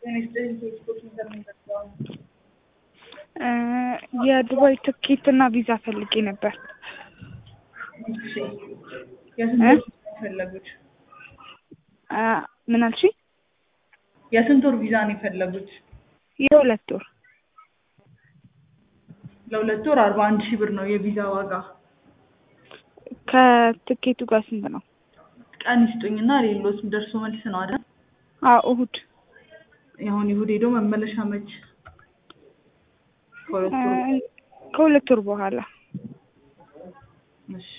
የዱባይ ትኬት እና ቪዛ ፈልጌ ነበር። እሺ የስንት ወር ቪዛ ነው የፈለጉት? አ፣ ምን አልሽኝ? የስንት ወር ቪዛ ነው የፈለጉት? የሁለት ወር ለሁለት ወር አርባ አንድ ሺህ ብር ነው የቪዛ ዋጋ። ከትኬቱ ጋር ስንት ነው? ቀን ይስጡኝና ሌሎት ደርሶ መልስ ነው አይደል? አዎ እሁድ አሁን ይሁድ ሄዶ መመለሻ መች? ከሁለት አ፣ ወር ከሁለት ወር በኋላ እሺ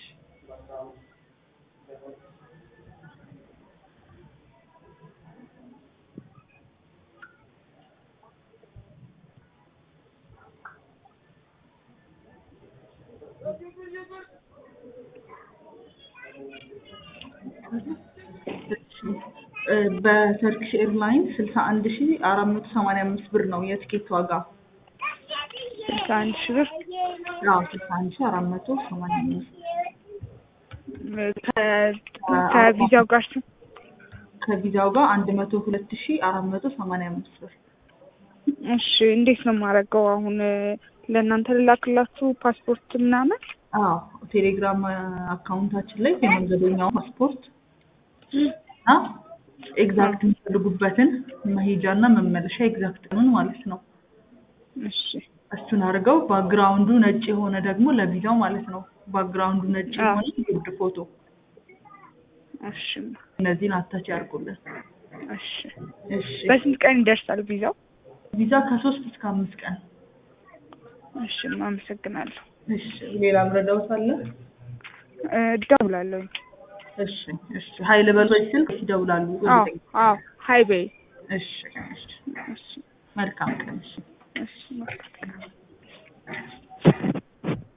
እ፣ በተርኪሽ ኤርላይንስ ስልሳ አንድ ሺህ አራት መቶ ሰማንያ አምስት ብር ነው የትኬት ዋጋ። ስልሳ አንድ ሺህ ብር አዎ ስልሳ አንድ ሺህ አራት መቶ ሰማንያ አምስት ከ- ከቪዛው ጋር ስንት? ከቪዛው ጋር አንድ መቶ ሁለት ሺህ አራት መቶ ሰማንያ አምስት ብር። እሺ እንዴት ነው የማደርገው አሁን? ለእናንተ ልላክላችሁ ፓስፖርት ምናምን? አዎ ቴሌግራም አካውንታችን ላይ የመንገደኛው ፓስፖርት እና ኤግዛክት የሚፈልጉበትን መሄጃና መመለሻ ኤግዛክት ቀኑን ማለት ነው። እሺ እሱን አድርገው ባክግራውንዱ ነጭ የሆነ ደግሞ ለቪዛው ማለት ነው። ባክግራውንዱ ነጭ አዎ። የሆነ ጉርድ ፎቶ እሺ እነዚህን አታች ያርጉልን። እሺ እሺ በስንት ቀን ይደርሳል ቪዛው? ቪዛ ከሶስት እስከ አምስት ቀን። እሺ አመሰግናለሁ። እሺ ሌላ ምረዳውት አለ? እ፣ እደውላለሁኝ። እሺ እሺ ሀይል በሎች ስልክ ይደውላሉ። አዎ አዎ ሀይ በይ። እሺ እሺ እሺ መልካም ቀን። እሺ እሺ መልካም